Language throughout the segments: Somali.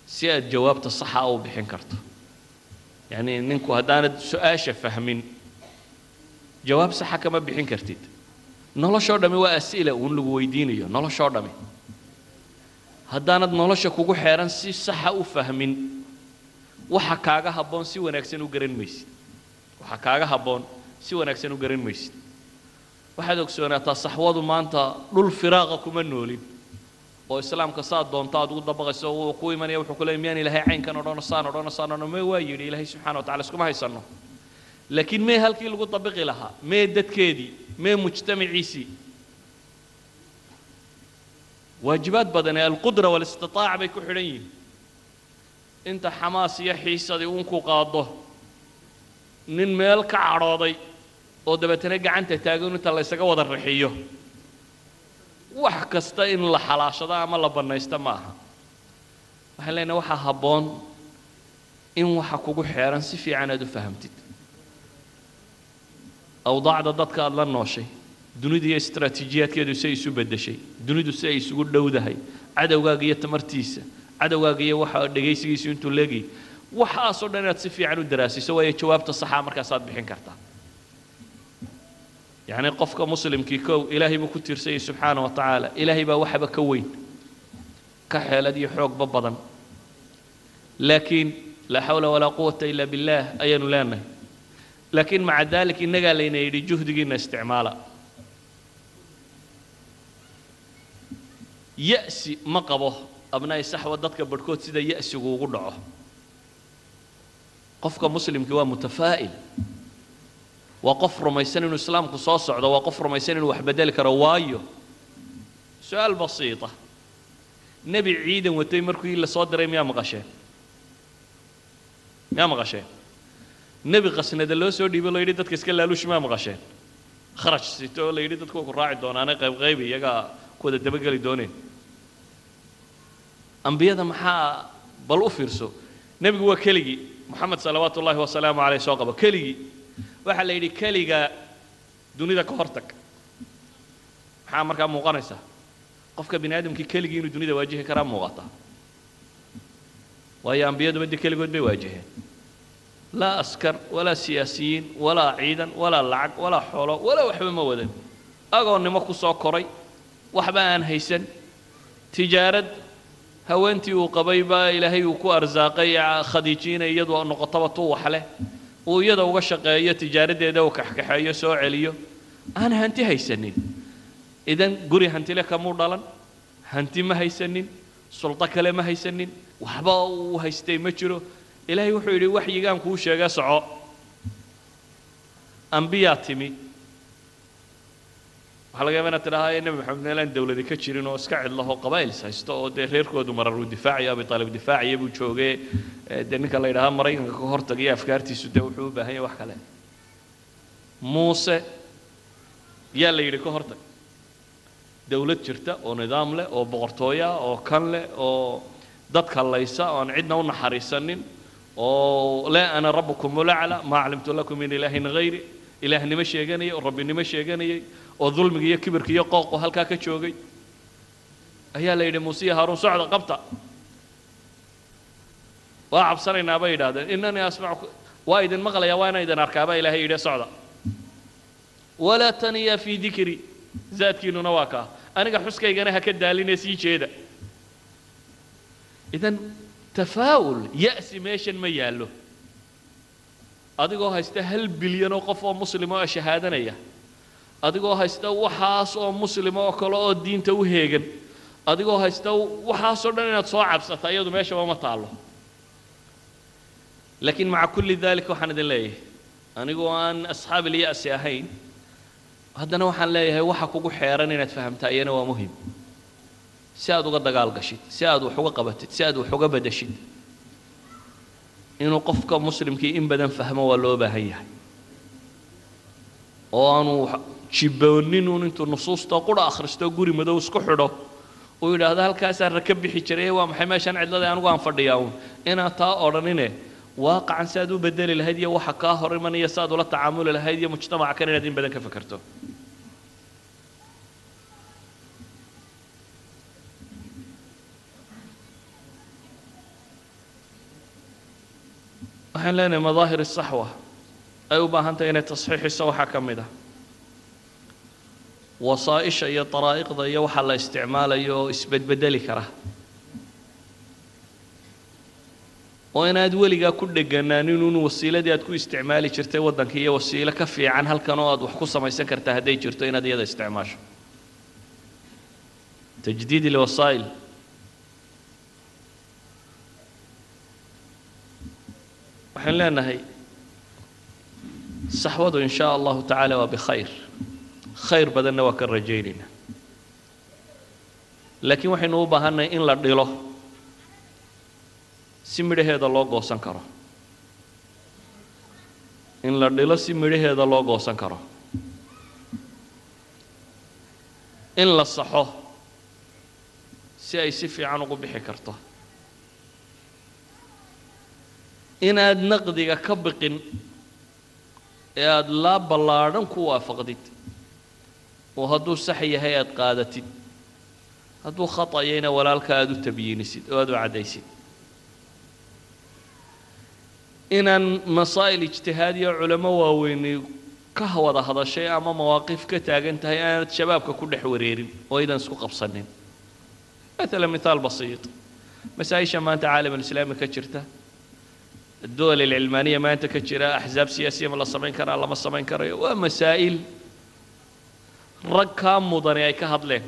si aad jawaabta saxa u bixin karto yacni ninku haddaanad su-aasha fahmin jawaab saxa kama bixin kartid noloshoo dhammi waa as'ila uun lagu weydiinayo noloshoo dhammi haddaanad nolosha kugu xeeran si saxa u fahmin waxa kaaga habboon si wanaagsan u garan maysid waxa kaaga habboon si wanaagsan u garan maysid waxaad ogsoonaataa saxwadu maanta dhul firaaqa kuma noolin oo islaamka saad doonto aad ugu dabaqayso wuu ku imanaya wuxuu ku leeyay miyaan ilaahay caynkan odhano saan odhano saan odhano mee waa yidhi ilaahay subxana wa tacala iskuma haysanno laakiin mee halkii lagu dabiqi lahaa mee dadkeedii mee mujtamaciisii waajibaad badan ee alqudra waalistitaac bay ku xidhan yihiin inta xamaas iyo xiisadii uunku qaado nin meel ka cadhooday oo dabeetana gacanta taagan inta la ysaga wada rixiyo wax kasta in la xalaashado ama la bannaysto ma aha waxaan leenahay waxaa habboon in waxa kugu xeeran si fiican aad u fahamtid awdaacda dadka aada la nooshay dunidu iyo istaraatiijiyaadkeedu si ay isu beddeshay dunidu si ay isugu dhowdahay cadowgaaga iyo tamartiisa cadowgaaga iyo waxa dhegaysigiisu intuu leegayay waxaasoo dhan inaad si fiican u daraasiso waayo jawaabta saxaa markaasaad bixin kartaa yacni qofka muslimkii kow ilaahay buu ku tiirsanyay subxaana wa tacaala ilaahay baa waxaba ka weyn ka xeelad iyo xoogba badan laakiin laa xawla walaa quwata ila billaah ayaanu leenahay laakiin maca dalik innagaa layna yidhi juhdigiinna isticmaala ya'si ma qabo abnaa'i saxwa dadka barhkood sida ya'sigu ugu dhaco qofka muslimkii waa mutafaa'il waa qof rumaysan inuu islaamku soo socdo waa qof rumaysan inuu wax bedeli karo waayo su-aal basiita nebi ciidan watay markii la soo diray miyaa maqasheen miyaa maqasheen nebi qasnada loo soo dhiibo la yidhi dadka iska laaluush miyaa maqasheen kharaj sito oo la yidhi dadku waa ku raaci doonaane qayb qayb iyagaa ku wada dabageli dooneen ambiyada maxaa bal u fiirso nebigu waa keligii moxamed salawaatu ullaahi wasalaamu caleyh soo qabo keligii waxaa la yidhi keliga dunida ka hortag maxaa markaa muuqanaysaa qofka bini aadamkii keligii inuu dunida waajihi karaa muuqata waayo ambiyaduba dee keligood bay waajaheen laa askar walaa siyaasiyiin walaa ciidan walaa lacag walaa xoolo walaa waxba ma wadan agoonnimo ku soo koray waxba aan haysan tijaarad haweentii uu qabay baa ilaahay uu ku arsaaqay khadiijiina iyadu noqotaba tuu wax leh uu iyada uga shaqeeyo tijaaradeeda uu kaxkaxeeyo soo celiyo aan hanti haysanin idan guri hantile kamuu dhalan hanti ma haysanin suldo kale ma haysanin waxba uu haystay ma jiro ilaahay wuxuu yidhi waxyigaan kuu sheega soco ambiyaa timi waxaa laga yaaba inaad tidhahaa ee nebi maxamed meelaan dawladi ka jirin oo iska cidlaho qabaa'ils haysto oo dee reerkoodu mararuu difaacayo abi taalib difaacaya buu joogee dee ninka la yidhahaa maraykanka ka hortagaya afkaartiisu dee wuxuu u baahan yahay wax kale muuse yaa la yidhi ka hortag dawlad jirta oo nidaam leh oo boqortooya oo kan leh oo dadka laysa oo aan cidna u naxariisanin oo laa ana rabbukum ulacla maa aclimtu lakum min ilaahin hayri ilaahnimo sheeganayay oo rabbinimo sheeganayay oo dulmiga iyo kibirka iyo qooqu halkaa ka joogay ayaa la yidhi muuse iyo haaruun socda qabta waa cabsanaynaa bay yidhahdeen inanii asmacu waa idin maqlayaa waa inaan idin arkaa baa ilaahay yidhi socda walaa taniya fii dikri zaadkiinnuna waa kaa aniga xuskaygana ha ka daalinee sii jeeda idan tafaa'ul ya'si meeshan ma yaallo adigoo haysta hal bilyan oo qof oo muslima oo shahaadanaya adigoo haysta waxaas oo muslima oo kale oo diinta u heegan adigoo haysta waxaasoo dhan inaad soo cabsata iyadu meeshaba ma taallo laakiin maca kulli dalik waxaan idin leeyahay anigoo aan asxaab ilya'si ahayn haddana waxaan leeyahay waxa kugu xeeran inaad fahamtaa iyana waa muhim si aad uga dagaal gashid si aad wax uga qabatid si aad wax uga bedeshid inuu qofka muslimkii in badan fahmo waa loo baahan yahay oo aanu jibboonin uun intuu nusuusta qura akhristo guri madow isku xidho uu yidhaahdo halkaasaan raka bixi jiray waa maxay meeshaan cidlada anigu aan fadhiyaa uun inaad taa odhanine waaqacan si aad u bedeli lahayd iyo waxa kaa hor imanaya si aad ula tacaamuli lahayd iyo mujtamaca kan inaad in badan ka fekerto waxaan leenahay madaahir saxwa ay u baahan tahay inay tasxiixiso waxaa ka mid ah wasaa'isha iyo daraa'iqda iyo waxa la isticmaalayo oo isbedbedeli kara oo inaad weligaa ku dheganaanin un wasiiladii aad ku isticmaali jirtay waddanka iyo wasiilo ka fiican halkan oo aad wax ku samaysan kartaa hadday jirto inaad iyada isticmaasho tajdiid ilwasaa'il waxaan leenahay saxwadu in shaa allahu tacaala waa bikhayr khayr badanna waa ka rajaynayna laakiin waxaynu u baahannahay in la dhilo si midhaheeda loo goosan karo in la dhilo si midhaheeda loo goosan karo in la saxo si ay si fiican ugu bixi karto inaad naqdiga ka biqin ee aada laa ballaadhan ku waafaqdid oo hadduu sax yahay aada qaadatid hadduu khata'yayna walaalka aada u tabyiinisid oo aada u caddaysid inaan masaa'il ijtihaadiya culamo waaweyni ka wada hadashay ama mawaaqif ka taagan tahay aanad shabaabka ku dhex wareerin oo aydan isku qabsanin مثلا مثال بسيط مسائشة ما أنت عالم الإسلامي كجرته الدول العلمانية ما أنت كجرة أحزاب سياسية ما الله سمين كرا الله ما سمين كرا ومسائل رق كام مضاني أي كهض له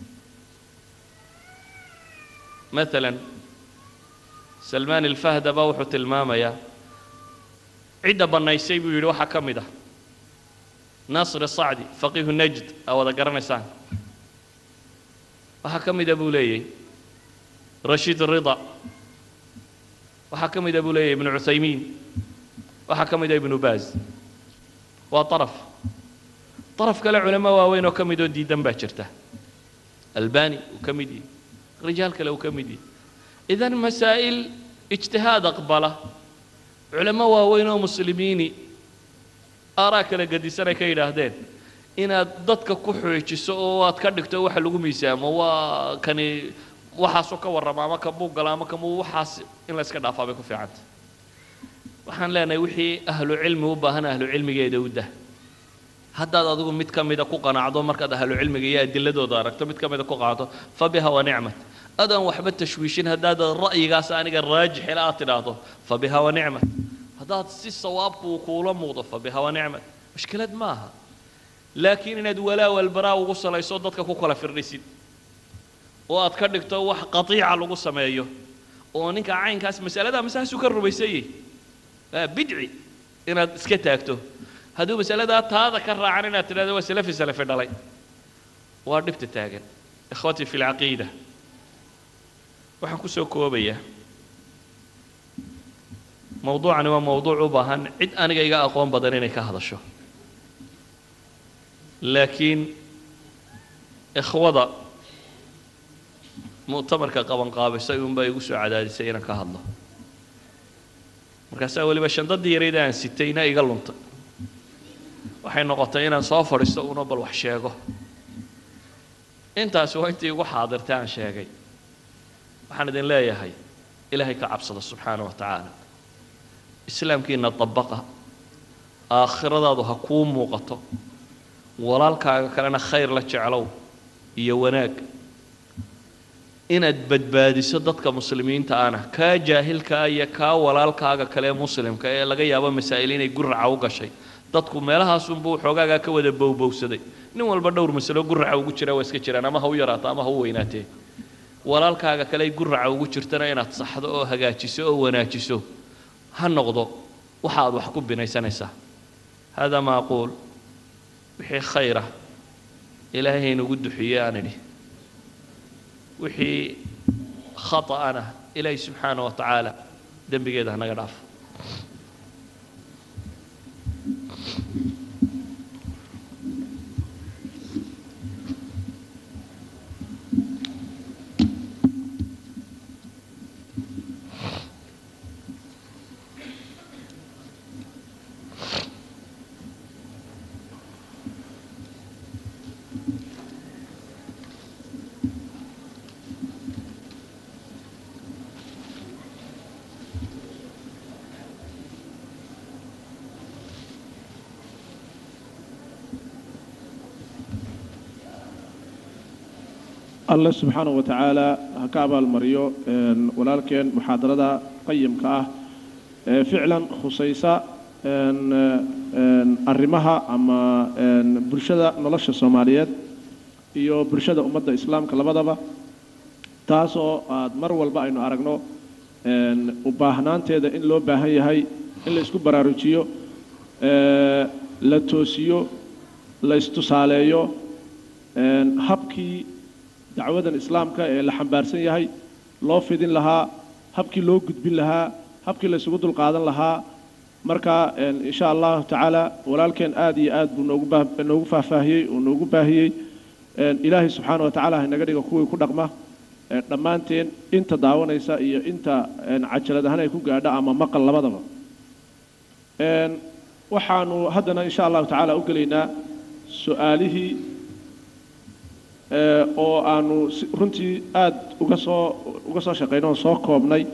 مثلا سلمان الفهد بوحة الماما يا عدة بنايسي بيقولوا حكم ده ناصر الصعدي فقيه النجد أو ذا قرنسان waxaa ka mida buu leeyay rashiid rida waxaa ka mida buu leeyahy ibnu cuthaymiin waxaa ka mida ibnu baaz waa araf araf kale culamo waaweyn oo ka midoo diidan baa jirta albani uu ka mid yahy rijaal kale uu ka mid yahy idan masaa'il ijtihaad aqbala culamo waaweyn oo muslimiini aaraa kala gedisanay ka yidhaahdeen inaad dadka ku xoojiso oo aad ka dhigto waxa lagu miisaamo waa kani waxaasoo ka warrama ama kamuu gala ama kamuu waxaas in la iska dhaafaa bay ku fiicanta waxaan leenahay wixii ahlu cilmi u baahan ahlu cilmigeeda u dah haddaad adigu mid ka mida ku qanacdo markaad ahlu cilmiga iyo adiladooda aragto mid ka mida ku qanacdo fa biha wa nicmat adaan waxba tashwiishin haddaad ra'yigaas aniga raajixila aad tidhaahdo fa biha wa nicmat haddaad si sawaabku uu kuula muuqdo fa biha wa nicmat mushkilad maaha laakiin inaad walaa walbaraa ugu salayso dadka ku kala firdhisid oo aad ka dhigto wax qatiica lagu sameeyo oo ninka caynkaas masalada masaasuu ka rumaysanyay bidci inaad iska taagto hadduu masaladaa taada ka raacan inaad tidhahdo waa salafi salafi dhalay waa dhibta taagan ikhwatii fi lcaqiida waxaan ku soo koobayaa mawduucani waa mawduuc u baahan cid aniga iga aqoon badan inay ka hadasho laakiin ikhwada mu'tamarka qabanqaabisay unbaa igu soo cadaadisay inaan ka hadlo markaasaa weliba shandadii yarayd aan sitayna iga luntay waxay noqotay inaan soo fadhiisto una bal wax sheego intaasi waa intii igu xaadirtay aan sheegay waxaan idin leeyahay ilaahay ka cabsada subxaana wa tacaala islaamkiina dabaqa aakhiradaadu ha kuu muuqato walaalkaaga kalena khayr la jeclow iyo wanaag inaad badbaadiso dadka muslimiinta ana kaa jaahilkaa iyo kaa walaalkaaga kale ee muslimka ee laga yaabo masaa'il inay guraca u gashay dadku meelahaasunbuu xoogaagaa ka wada bowbowsaday nin walba dhowr masalo guraca ugu jira waa iska jiraan ama ha u yaraato ama ha u weynaatee walaalkaaga kale ay guraca ugu jirtana inaad saxdo oo hagaajiso oo wanaajiso ha noqdo waxa aad wax ku binaysanaysaa hada ma aquul wixii khayra ilaahay haynugu duxiye aan idhi wixii khata'ana ilaahay subxaana wa tacaala dembigeeda hanaga dhaafo alle subxaanahu wa tacaala ha ka abaalmariyo walaalkeen muxaadarada qayimka ah ee ficlan khusaysa arrimaha ama bulshada nolosha soomaaliyeed iyo bulshada ummadda islaamka labadaba taasoo aad mar walba aynu aragno u baahnaanteeda in loo baahan yahay in la isku baraarujiyo la toosiyo la istusaaleeyo habkii dacwadan islaamka ee la xambaarsan yahay loo fidin lahaa habkii loo gudbin lahaa habkii la isugu dulqaadan lahaa marka insha allahu tacaala walaalkeen aad iyo aad buu noogu noogu faahfaahiyey oo noogu baahiyey ilaahay subxaana wa tacala ha inaga dhiga kuwii ku dhaqma dhammaanteen inta daawanaysa iyo inta cajalad ahaan ay ku gaadha ama maqal labadaba waxaanu haddana insha allahu tacaala u gelaynaa su-aalihii oo aanu runtii aad uga soo uga soo shaqaynay oo soo koobnay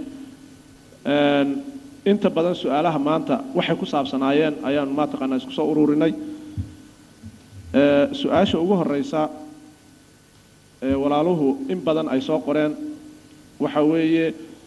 inta badan su-aalaha maanta waxay ku saabsanaayeen ayaanu maataqaanaa isku soo ururinay su-aasha ugu horeysa walaaluhu in badan ay soo qoreen waxa weeye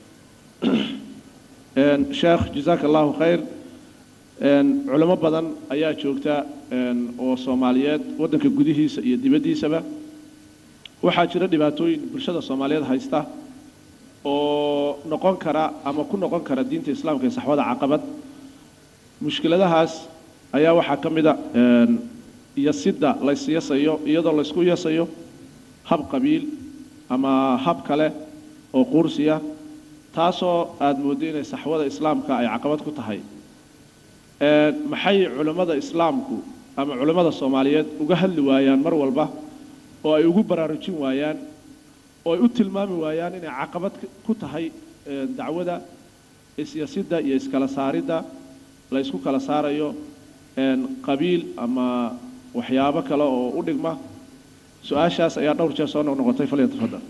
sheekh jazaaka allahu khayr culimo badan ayaa joogta oo soomaaliyeed waddanka gudihiisa iyo dibaddiisaba waxaa jira dhibaatooyin bulshada soomaaliyeed haysta oo noqon kara ama ku noqon kara diinta islaamka ee saxwada caqabad mushkiladahaas ayaa waxaa ka mida yasidda laysyasayo iyadoo laysku yasayo hab qabiil ama hab kale oo quursiya taasoo aada mooddo inay saxwada islaamka ay caqabad ku tahay maxay culimmada islaamku ama culimmada soomaaliyeed uga hadli waayaan mar walba oo ay ugu baraarujin waayaan oo ay u tilmaami waayaan inay caqabad ku tahay dacwada isyasidda iyo iskala saaridda la ysku kala saarayo qabiil ama waxyaabo kale oo u dhigma su-aashaas ayaa dhowr jeer soo noqnoqotay falyatafadal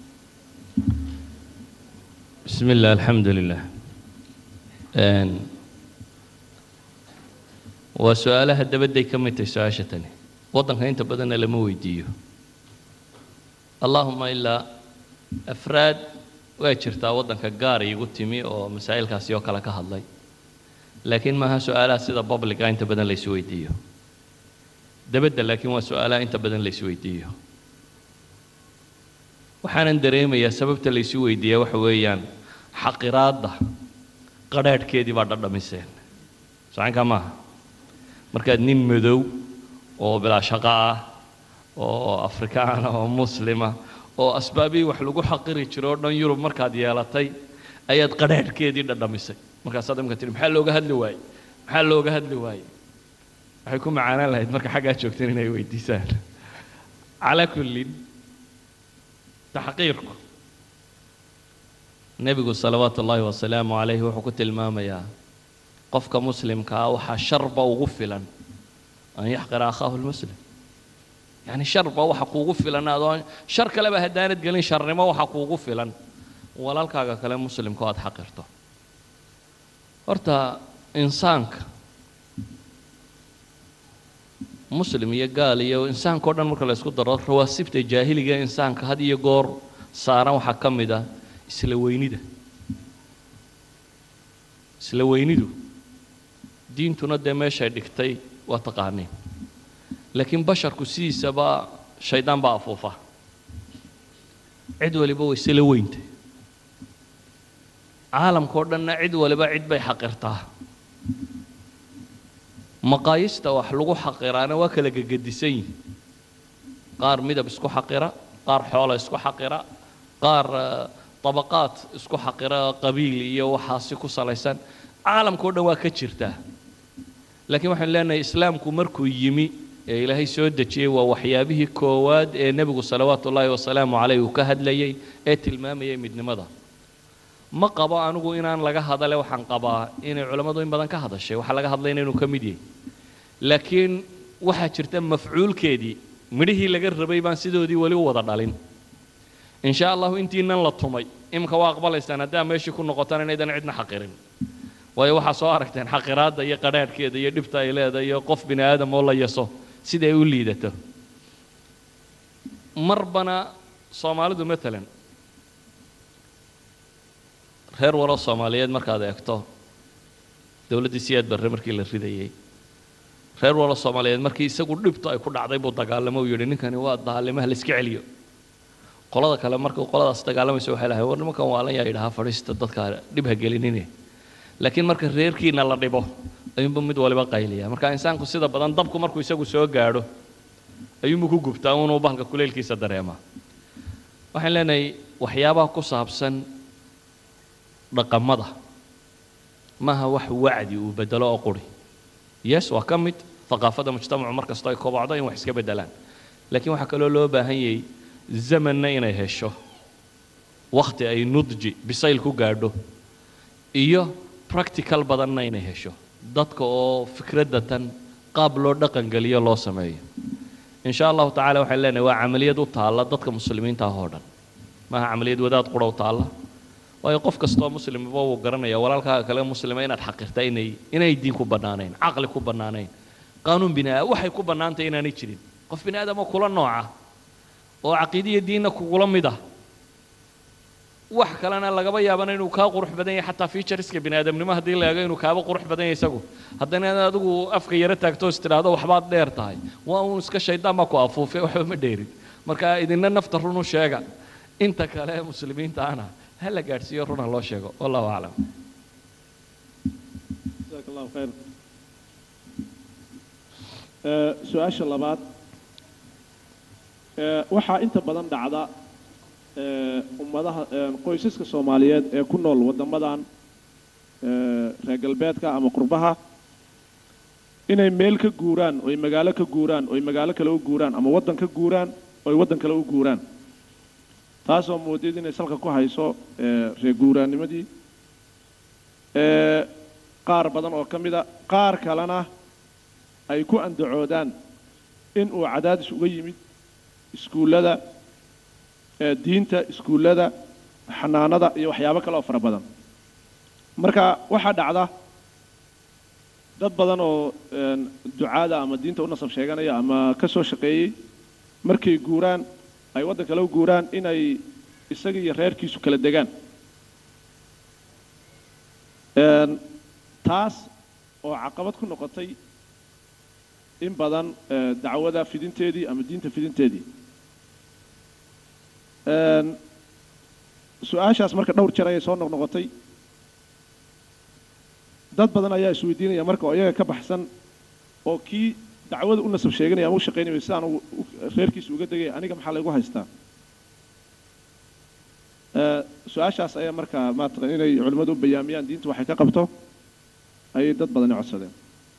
بسم الله الحمد لله waa su-aalaha dabadday ka mid tahay su-aasha tani waddanka inta badanna lama weydiiyo allaahuma ilaa afraad waa jirtaa waddanka gaar iigu timi oo masaa'ilkaasi oo kale ka hadlay laakiin maaha su-aalaha sida publica inta badan la isweydiiyo dabadda laakiin waa su-aalaha inta badan la isweydiiyo waxaanan dareemayaa sababta la isu weydiiyaa waxa weeyaan xaqiraadda qadhaadhkeedii baa dhadhamiseen sacankaa maaha markaad nin madow oo bilaa shaqo ah oo afrikaan ah oo muslima oo asbaabihii wax lagu xaqiri jiro o dhan yurub markaad yeelatay ayaad qadhaadhkeedii dhadhamisay markaasaad imka tihi maxaa looga hadli waaye maxaa looga hadli waaye waxay ku macaanaan lahayd marka xaggaa joogteen inay weydiisaan calaa kullin taxqiirku nebigu salawaatu ullaahi wasalaamu calayhi wuxuu ku tilmaamayaa qofka muslimkaa waxaa sharba ugu filan an yaxqira akhaahu lmuslim yacni sharba waxa kuugu filan adoo shar kaleba haddaanad gelin sharnimo waxa kuugu filan walaalkaaga kale muslimka oo aad xaqirto horta insaanka muslim iyo gaal iyo insaanka o dhan marka la isku daro rawaasibta jaahiliga insaanka had iyo goor saaran waxaa ka mid ah isla weynida isla weynidu diintuna dee meeshay dhigtay waa taqaaniin laakiin basharku sidiisaba shaydaan baa afuufa cid waliba way isla weyntay caalamka o dhanna cid waliba cid bay xaqirtaa maqaayista wax lagu xaqiraana waa kala gegedisan yihin qaar midab isku xaqira qaar xoola isku xaqira qaar dabaqaad isku xaqira qabiil iyo waxaasi ku salaysan caalamka o dhan waa ka jirtaa laakiin waxaan leenahay islaamku markuu yimi ee ilaahay soo dejiyey waa waxyaabihii koowaad ee nebigu salawaatu ullaahi wasalaamu caleyh uu ka hadlayay ee tilmaamayay midnimada ma qabo anigu inaan laga hadale waxaan qabaa inay culammadu in badan ka hadashay waxaa laga hadlayna inuu ka mid yahay laakiin waxaa jirta mafcuulkeedii midhihii laga rabay baan sidoodii weli u wada dhalin in sha allahu intiinan la tumay iminka waa aqbalaysaan haddaa meeshii ku noqotaan inaydan cidna xaqirin waayo waxaa soo aragteen xaqiraadda iyo qadhaadhkeeda iyo dhibta ay leedahay iyo qof bini aadam oo la yaso sida ay u liidato marbana soomaalidu matalan reer walo soomaaliyeed markaad eegto dowladdii siyaad barre markii la ridayey reer walo soomaaliyeed markii isagu dhibto ay ku dhacday buu dagaalamo uu yidhi ninkani waa daalimaha la iska celiyo qolada kale markuu qoladaas dagaalamayso waxay lahay war nimankan waalan yaa yidhahaa fadhiista dadka dhib ha gelinine laakiin marka reerkiina la dhibo ayuunbu mid waliba qayliya marka insaanku sida badan dabku markuu isagu soo gaadho ayuunbu ku gubtaa unuu bahalka kuleylkiisa dareemaa waxaan leenahay waxyaabaha ku saabsan dhaqamada maaha wax wacdi uu bedelo oo quri yes waa ka mid aqaafada mujtamacu mar kastoo ay kobocdo in wax iska beddelaan laakiin waxaa kaloo loo baahan yahay zamanna inay hesho wakhti ay nudji bisayl ku gaadho iyo practical badanna inay hesho dadka oo fikradda tan qaab loo dhaqangeliyo loo sameeyo in sha allahu tacala waxaan leenahay waa camaliyad u taalla dadka muslimiinta ah oo dhan maaha camaliyad wadaad qura u taalla waayo qof kastoo muslimba wuu garanaya walaalkaaga kale muslima inaad xaqirtaa inay inay diin ku bannaanayn caqli ku bannaanayn qaanuun bini aadam waxay ku bannaantay inaanay jirin qof bini aadamo kula nooca oo caqiidiya diinna kugula mid ah wax kalena lagaba yaabana inuu kaa qurux badan yahay xataa featureska bini aadamnimo haddii la eego inuu kaaba qurux badan yahay isagu haddana inaad adigu afka yaro taagto is tidhaahdo waxbaad dheer tahay waa uun iska shaydaan baa ku afuufay waxba ma dheerin marka idinna nafta runu sheega inta kale ee muslimiinta ana ha la gaadhsiiyo runa loo sheego wallahu aclam jazaak allahu khayr Ee, su-aasha labaad ee, waxaa inta badan dhacda ee, ummadaha ee, qoysaska soomaaliyeed ee ku nool waddamadan ee, reer galbeedka ama qurbaha inay meel ka guuraan oy magaalo ka guuraan oy magaalo kale u guuraan ama waddan ka guuraan oy waddan kale u guuraan taasoo moodid inay salka ku hayso ee, reer guuraannimadii ee, qaar badan oo ka mida qaar kalena ay ku andacoodaan in uu cadaadis uga yimid iskuullada ee diinta iskuullada xanaanada iyo waxyaabo kale oo fara badan marka waxaa dhacda dad badan oo een, ducaada ama diinta u nasab sheeganaya ama ka soo shaqeeyey markay guuraan ay waddan kale u guuraan inay isaga iyo reerkiisu kala degaan Een, taas oo caqabad ku noqotay in badan ee, dacwada fidinteedii ama diinta fidinteedii Een, su-aashaas marka dhowr jeer ayay soo noqnoqotay dad badan ayaa isweydiinaya marka oo iyaga ka baxsan oo kii dacwada u nasab sheeganaya ama u shaqaynaya sidaan u- u- reerkiisa uga degaya aniga maxaa laygu haystaa Ee, su-aashaas ayaa marka maataqan inay culimmadu u bayaamiyaan diintu waxay ka qabto ayay dad badani codsadeen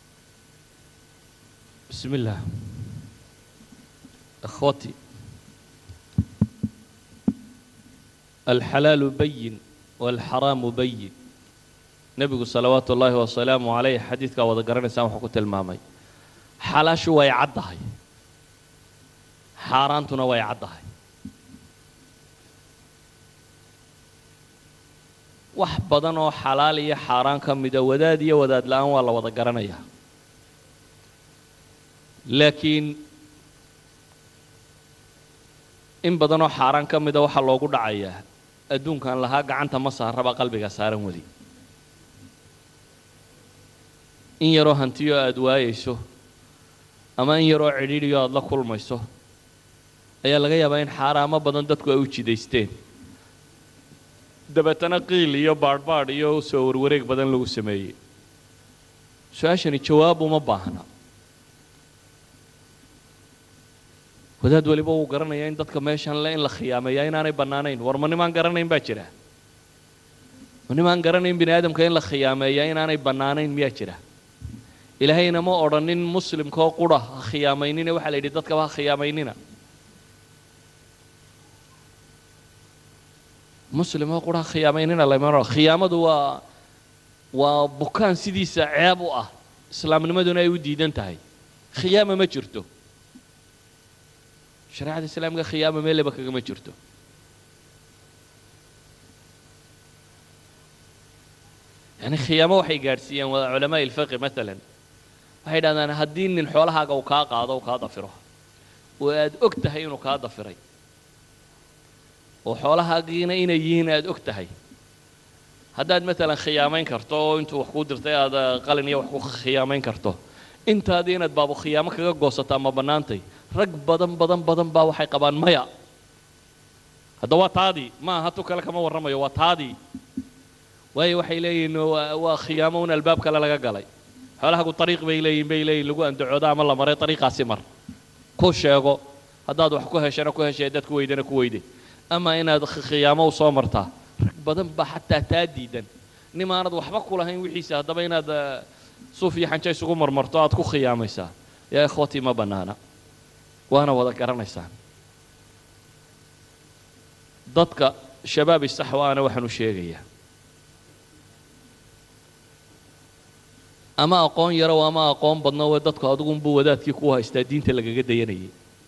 بسم الله اخوتي الحلال بين والحرام بين نبي صلوات الله وسلامه عليه حديثك وذا قرنسان وحكو تلمامي حلاشو way caddahay xaaraantuna way caddahay wax badan oo xalaal iyo xaaraan ka mida wadaad iyo wadaad la-aan waa la wada garanayaa laakiin in badanoo xaaraan ka mida waxaa loogu dhacayaa adduunkan lahaa gacanta ma saaraba qalbiga saaran weli in yaroo hantiyo aada waayayso ama in yaroo cidhiidhiyo aada la kulmayso ayaa laga yaabaa in xaaraamo badan dadku ay u jidaysteen dabeetana qiil iyo baadhbaadh iyo soo warwareeg badan lagu sameeyey su-aashani jawaab uma baahna wadaad weliba wuu garanayaa in dadka meeshan le in la khiyaameeyaa inaanay bannaanayn war ma nimaan garanayn baa jira ma nimaan garanayn bini aadamka in la khiyaameeyaa inaanay bannaanayn miyaa jira ilaahayna ma odhanin muslimkaoo qura ha khiyaamaynina waxaa la yidhi dadkaba ha khiyaamaynina muslimoo qura ha khiyaamaynina lama odhan khiyaamadu waa waa bukaan sidiisa ceeb u ah islaamnimaduna ay u diidan tahay khiyaama ma jirto shareecada islaamka khiyaama meeleba kagama jirto yani khiyaamo waxay gaadhsiiyeen waa culamaa ilfaqi maalan waxay dhahdaan haddii nin xoolahaaga uu kaa qaado uu kaa dafiro oo aad og tahay inuu kaa dafiray oo xoolahaagiina inay yihiin aad og tahay haddaad maalan khiyaamayn karto oo intuu wax kuu dirtay aad eh, qalin iyo wax ku khiyaamayn karto intaadii inaad baabu khiyaamo kaga goosataa ma bannaantay rag badan badan badan baa waxay qabaan maya hadda waa taadii ma aha tu kale kama warramayo waa taadii waayo waxay leeyihiin waa waa khiyaamo un albaab kale laga galay xoolahagu ariiq bay leeyihin bay leeyihin lagu andacoodo ama la maray ariiqaasi mar ku sheego haddaad wax ku heshana ku heshay haddaad ku weydana ku weyday ama inaad khi- khiyaamo u soo martaa rag badan baa xataa taa diidan nimaanad waxba ku lahayn wixiisa haddaba inaad eh, suuf iyo xanjo isugu marmarto aad ku khiyaamaysaa yaa ikhwatii ma bannaana waana wada garanaysaan dadka shabaab isaxwaana waxaan u sheegayaa ama aqoon yarow ama aqoon badno we dadku adigunbuu wadaadkii ku haystaa diinta lagaga dayanayay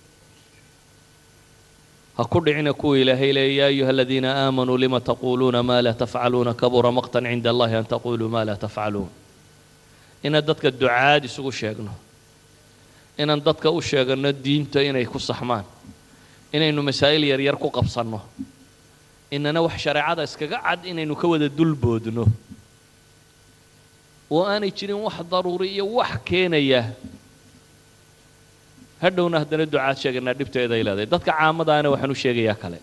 ha ku dhicina kuwa ilaahay leeya yaa ayuha aladiina aamanuu lima taquuluuna maa laa tafcaluuna kabura maqtan cinda allahi an taquluu maa laa tafcaluun inaan dadka ducaad isugu sheegno inaan dadka u sheegano diinta inay ku saxmaan inaynu masaa'il yaryar ku qabsanno inana wax shareecada iskaga cad inaynu ka wada dulboodno oo aanay jirin wax daruuri iyo wax keenaya hadhowna haddana ducaad sheeganaa dhibteeday leedahay dadka caamadaana waxaan u sheegayaa kale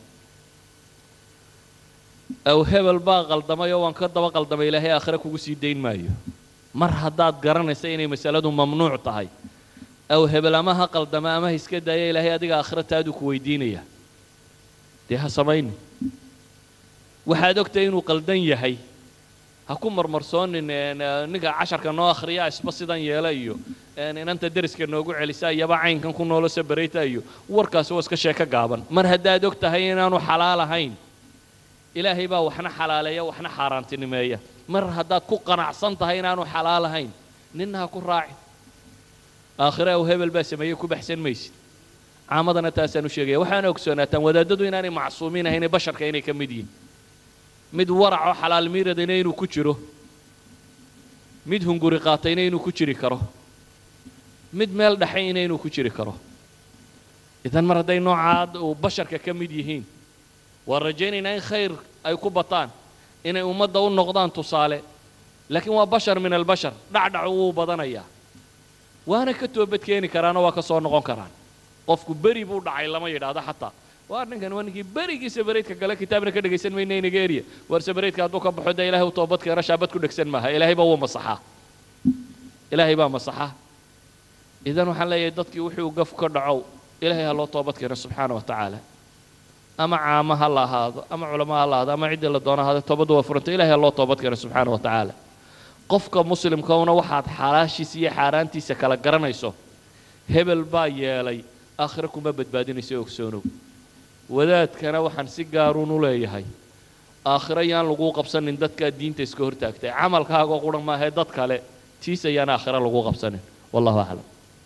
aw hebel baa qaldamay oo waan ka daba qaldamay ilaahay aakhire kugu sii dayn maayo mar haddaad garanaysa inay masaladu mamnuuc tahay aw hebel ama ha qaldama ama ha iska daaya ilaahay adiga aakhire taaduu ku weydiinaya dee ha samayni waxaad ogtahay inuu qaldan yahay ha ku marmarsoonin een, eh, ninka casharka noo akhriya isba sidan yeela iyo een, inanta deriska noogu celisa iyaba caynkan ku noolo sabarayta iyo warkaasi waa iska sheeko gaaban mar haddaad og tahay inaanu xalaal ahayn ilaahay baa waxna xalaaleeya waxna xaaraantinimeeya mar haddaad ku qanacsan tahay inaanu xalaal ahayn ninna ha ku raacin aakhire aw hebel baa sameeyey ku baxsan maysid caamadana taasaan u sheegaya waxaana ogsoonaataan wadaadadu inaanay macsuumiin ahayn ee basharka inay ka mid yihiin mid waracoo xalaal miiradayna inuu ku jiro mid hunguri qaatayna inuu ku jiri karo mid meel dhexayna inuu ku jiri karo idan mar hadday noocaad uu basharka ka mid yihiin waan rajaynaynaa in khayr ay ku bataan inay ummadda u noqdaan tusaale laakiin waa bashar min albashar dhacdhacu wuu badanayaa waana ka toobad keeni karaanoo waa ka soo noqon karaan qofku beri buu dhacay lama yidhaahdo xataa waar ninkan waa ninkii berigii sabareydka gale kitaabna ka dhegaysan mayna inaga eriya waar sabareydka hadduu ka baxo dee ilaahay u toobad keeno shaabad ku dhegsan maaha ilaahay baa wuu masaxaa ilaahay baa masaxa idan waxaan leeyahay dadkii wuxuu gaf ka dhacow ilaahay ha loo toobad keeno subxaana wa tacaala ama caamo ha la ahaado ama culamo ha la ahaado ama ciddii la doono ahaado toobaddu waa furanta ilaahay ha loo toobad keeno subxaana wa tacaala qofka muslimkauna waxaad xalaashiisa iyo xaaraantiisa kala garanayso hebel baa yeelay aakhire kuma badbaadinayso ogsoonow wadaadkana waxaan si gaaruun u leeyahay aakhire yaan laguu qabsanin dadkaa diinta iska hortaagtay camalkaagoo quran maahee dad kale tiis ayaan aakhire laguu qabsanin wallahu aclam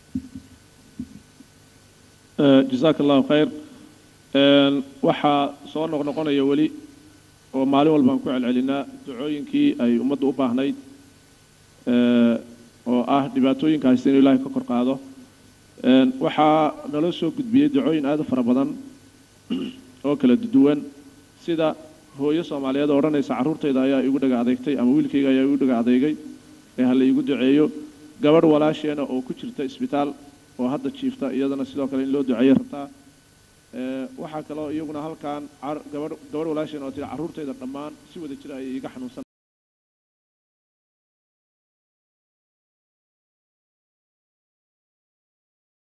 jasaaka allahu khayr Een, waxaa soo noqnoqonaya weli oo maalin walbaan ku celcelinaa ducooyinkii ay ummaddu u baahnayd ee, oo ah dhibaatooyinka haysta inuu ilaahay ka kor qaado Een, waxaa naloo soo gudbiyey ducooyin aad u fara badan oo kala duwan sida hooyo soomaaliyeed oo odhanaysa carruurtayda ayaa igu dhaga adeegtay ama wiilkayga ayaa igu dhaga adeegay ee ha la iigu duceeyo gabadh walaasheena oo ku jirta isbitaal oo hadda jiifta iyadana sidoo kale in loo duceeyo rabtaa Ee, waxaa kaloo iyaguna halkan car- gabadh gabadh walaasheen oo tiri carruurtayda dhammaan si wada jira ayay iga xanuunsan